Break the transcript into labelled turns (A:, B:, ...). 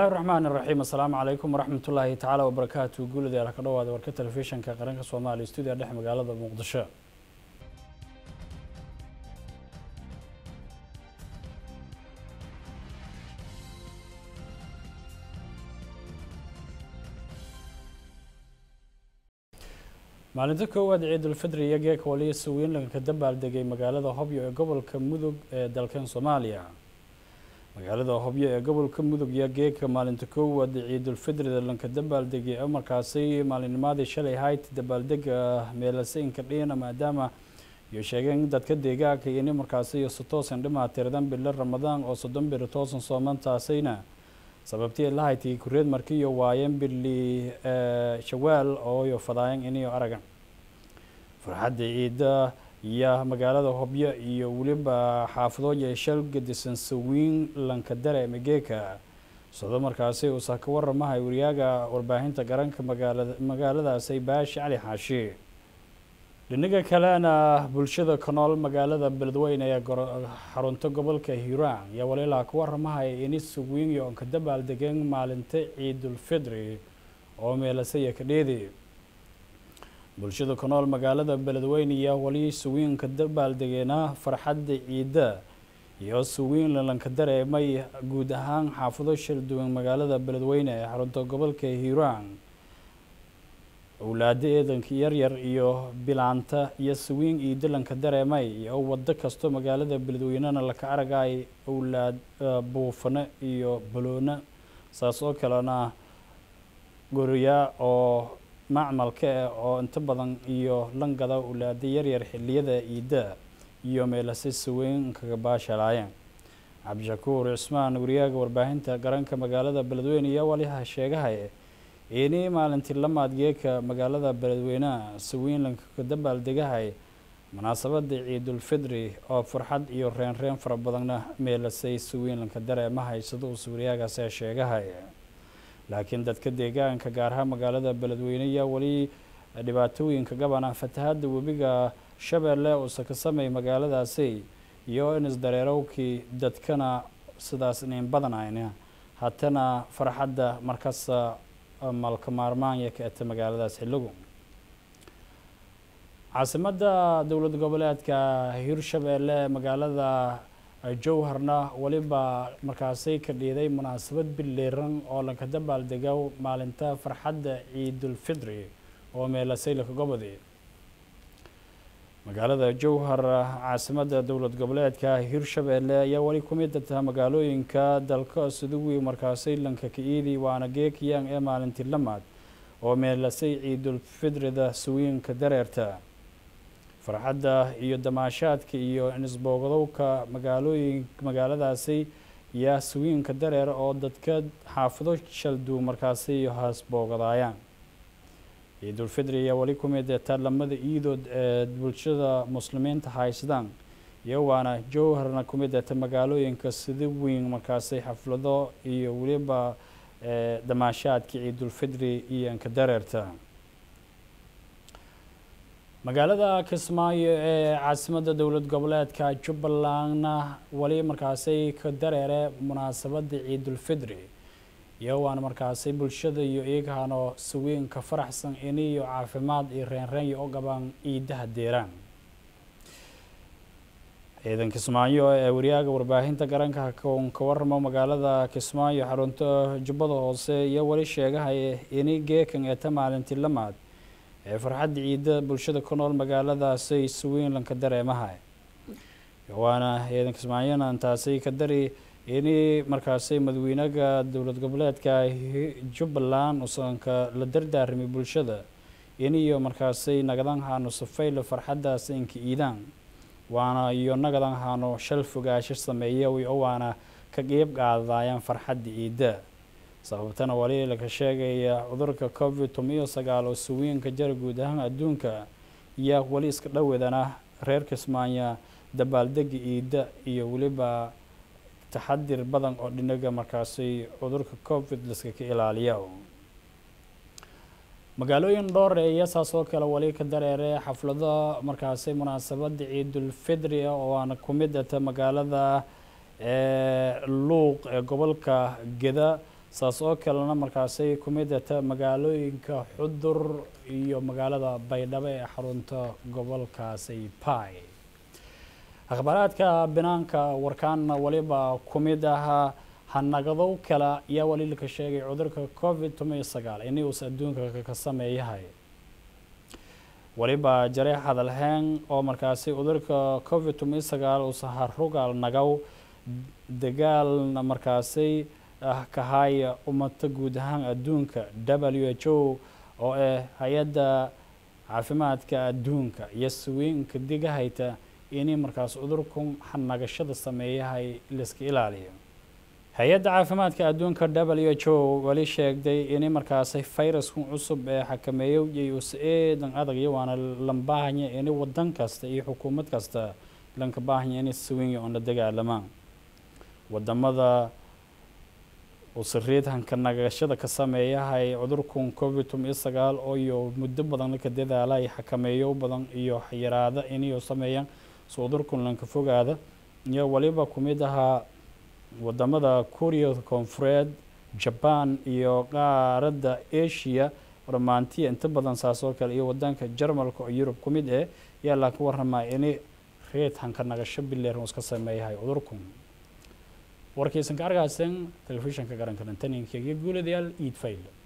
A: bismillahi raxmaan iraxiim assalaamu calaykum waraxmat ullaahi tacaala wabarakaatu guuladayaal ka dhawaada warka telefishinka qaranka soomaaliya stuudiya dhex magaalada muqdisho maalinta koowaad ciidulfidri iyo geeka waliya sawiinlanka dabaaldegay magaalada hobyo ee gobolka mudug ee dalkan soomaaliya magaalada hobyo ee gobolka mudug iyo geeka maalinta koowaad ciidulfidrida lanka dabaaldegay oo markaasi maalinnimadii shalay hayd dabaaldega meelasaynka dhiina maadaama iyo sheegeen dadka deegaanka ini markaasi iyo si toosan dhimaatirdan bilo ramadaan oo soddon biri toosan soomantaasayna sababtii lahaytii kureed markiiyo waayeen bili shawaal ooyo fadaayan iniyo aragan farxadda ciida iyo magaalada hobyo iyo weliba xaafadooya shal gedisan sawiin lanka dare mageeka sado markaasi uusa ka waramahay wariyaaga warbaahinta garanka magaalada magaaladaasi baashi cali xaashi dhinaga kalena bulshada ka nool magaalada beledweyne ee xarunta gobolka hiiraan ayaa waliilaa ka waramahaya ini sawiinyo onka dabaaldegeen maalinta ciidulfidri oo meelasaya ka dheedi bulshada ku nool magaalada beledweyne iyo wali sawiinka dabaaldegeena farxadda ciidda iyo sawiin lalanka dareemay guud ahaan xaafado shal duwan magaalada beledweyne ee xarunta gobolka hiiraan owlaado eedanka yaryar iyo bilaanta iyo sawiin ciidda lanka dareemay iyo wado kasto magaalada beledweynena laka aragay owlaad buufano iyo baloona saas oo kalena goriyaa oo macmalka ah oo inta badan iyo langada owlaada yaryar xiliyada ciidda iyo meelase saweyn kaga baashalaayeen cabdishakuur cismaan wariyaaga warbaahinta garanka magaalada beledweyne iyo waliha sheegahay ini maalintii lamaad geeka magaalada beledweyneha sawiinlanka ka dabaaldegahay munaasabada ciidulfidri oo farxad iyo reenreen fara badanna meelasay sawiinlanka dareemahay sida uu wariyagaasi sheegahay laakiin dadka deegaanka gaar ahaan magaalada beledweyne ayaa weli dhibaatooyinka gabana fatahadda webiga shabeelle uusa ka samay magaaladaasi iyo in isdareerowkii dadkana sidaas inayn badanayna haddana farxadda markasta malka maarmaanya ka eta magaaladaas xilligu caasimadda dowlad goboleedka hirshabeelle magaalada jowharna weliba markaasay ka dhiiday munaasabad bileeran oo lanka dabaaldego maalinta farxadda ciidulfidri oo meelasay laka gobodi magaalada jowhar caasimadda dowlad goboleedka hirshabeelle ayaa weli ku mid taha magaalooyinka dalka suduwi markaasay lanka ka iidi waana geekiyang ee maalintii lamaad oo meelasay ciidulfidrida sawiinka dareerta farxadda iyo damaashaadka iyo nisboogadowka magaalooyin magaaladaasi yaa sawiinka dareer oo dadka xaafado shaldu markaasi iyo haasboogadaayaan ciidulfidri ayaa weli ku mid ta lamada iidood ee bulshada muslimiinta haysadaan iyo waana jowharna ku mid ta magaalooyinka sida weyn markaasi xaflado iyo weliba damaashaadka ciidulfidri iyo anka dareerta magaalada kismaayo ee caasimadda dowlad goboleedka jubbalandna weli markaasay ka dareere munaasabada ciidulfidri iyo waana markaasay bulshada iyo iyagahano sawiinka faraxsan iniyo caafimaad iyo reenreenya u qabaan ciidaha deeraan ciidan kismaayo ee wariyaaga warbaahinta garanka n ka waramo magaalada kismaayo xarunta jubbada hoose iyo weli sheegahaya ini geekan eeta maalintii lamaad ee farxadda ciidda bulshada ku nool magaaladaasay sawiinlanka dareemahay waana ciidan kismaayona intaasay ka dari ini markaasay madaxweynaga dowlad goboleedka jubbaland usanka la dardaaramay bulshada iniyo markaasay nagadan haano safaylo farxaddaas inka iidaan waana iyo nagadan haano shal fogaasho sameeya waana ka qeyb qaadayaan farxadda ciidda sababtana wali laka sheegaya cudurka covid toban iyo sagaal oo sawiinka jara guud ahaan adduunka iyo weli iska dhowadana reer kismaanya dabaaldega ciidda iyo weliba taxadir badan oo dhinaga markaasi cudurka covid liska ka ilaaliya magaalooyin dhowr iyo saas oo kale wali ka dareere xaflado markaasi munaasabada ciidulfidri oo aana ku mid ata magaalada luuq ee gobolka geda saas oo kalena markaasay ku midata magaalooyinka xudur iyo magaalada baydhabo ee xarunta gobolkaasi pai akhbaaraadka banaanka warkaanna waliba ku mid ahaa hanagadow kale ayaa wali laka sheegay cudurka covid toban sagaal ini uus adduunka ka sameeyahay waliba jare hadalheen oo markaasi cudurka covid toban sagaal uusa harugaal nagaw dagaalna markaasi ah kahaya umata guud ahaan adduunka w h o oo ah hay-adda caafimaadka adduunka iyo sawiinka digahayta inay markaas cudurku hanagashada sameeyahay laiska ilaaliyo hay-adda caafimaadka adduunka w h o wali sheegday inay markaasi fayraskan cusub ee xakameeyo iyo us eedan adag iyo waana lambaahanya inay wadan kasta iyo xukuumad kasta lanka baahanya inay sawinya oona dagaalamaan wadamada usariid hanka nagashada ka sameeyahay cudurkan covid toban sagaal oo iyo muddo badan ka dadaala ay xakameeyo badan iyo yaraada inay sameeyaan so cudurkan lanka fogaada iyo waliba ku mid ahaa wadamada korea koonfureed jaban iyo qaaradda asia romantiya inta badan saas oo kale iyo wadanka jarmalka oo yurub ku mid eh yaa laka waramaa inay reed hanka nagasho bileer iska sameeyahay cudurkan warkaysan ka argaasan telefishinka qaranka lantaninka iyo guuladayaal iid fayl